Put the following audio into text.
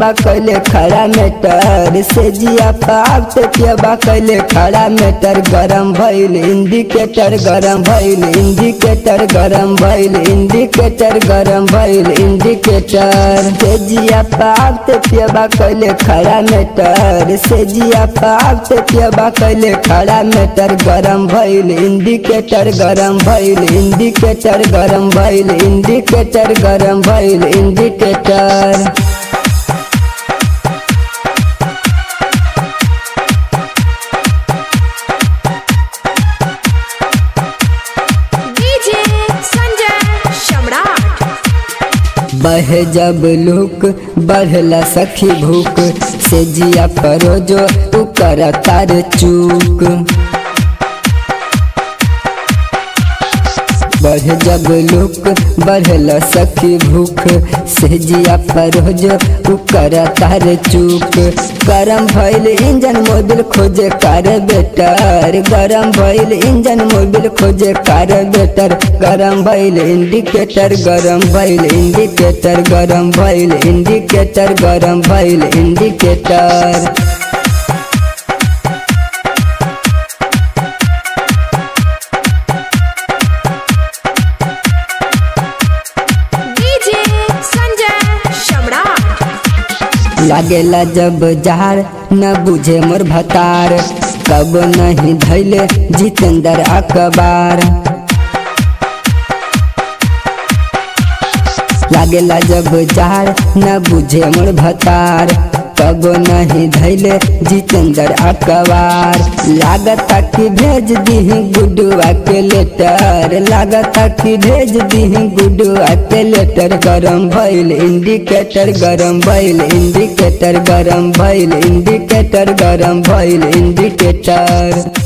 पियाबा कैले खड़ा मेटर से जिया पाप ते पियाबा कैले खड़ा मेटर गरम भइल इंडिकेटर गरम भइल इंडिकेटर गरम भइल इंडिकेटर गरम भइल इंडिकेटर से जिया पाप ते पियाबा कैले खड़ा मेटर से जिया पाप ते पियाबा कैले खड़ा मेटर गरम भइल इंडिकेटर गरम भइल इंडिकेटर गरम भइल इंडिकेटर गरम भइल इंडिकेटर डीजे संजय सम्राट बहे जब लुक बढ़ला सखी भूख से जिया परो जो उकर तार चूक बढ़ जब लुक बढ़ला सखी भूख से जिया परो जो उकर तार चूक गरम भइल इंजन मोबिल खोजे कार बेटर गरम भइल इंजन मोबिल खोजे कार बेटर गरम भइल इंडिकेटर गरम भइल इंडिकेटर गरम भइल इंडिकेटर गरम भइल इंडिकेटर डीजे संजय सम्राट लागेला जब जार न बुझे मोर भतार कब नहीं धैले जितेंद्र अखबार लागेला जब जार न बुझे मोर भतार कब नहीं धैले जितेंद्र अखबार लागता कि भेज दीही गुडुआ के लेटर लागता कि भेज दीही गुडुआ के लेटर गरम भइल इंडिकेटर गरम भइल इंडिकेटर गरम भइल इंडिकेटर गरम भइल इंडिकेटर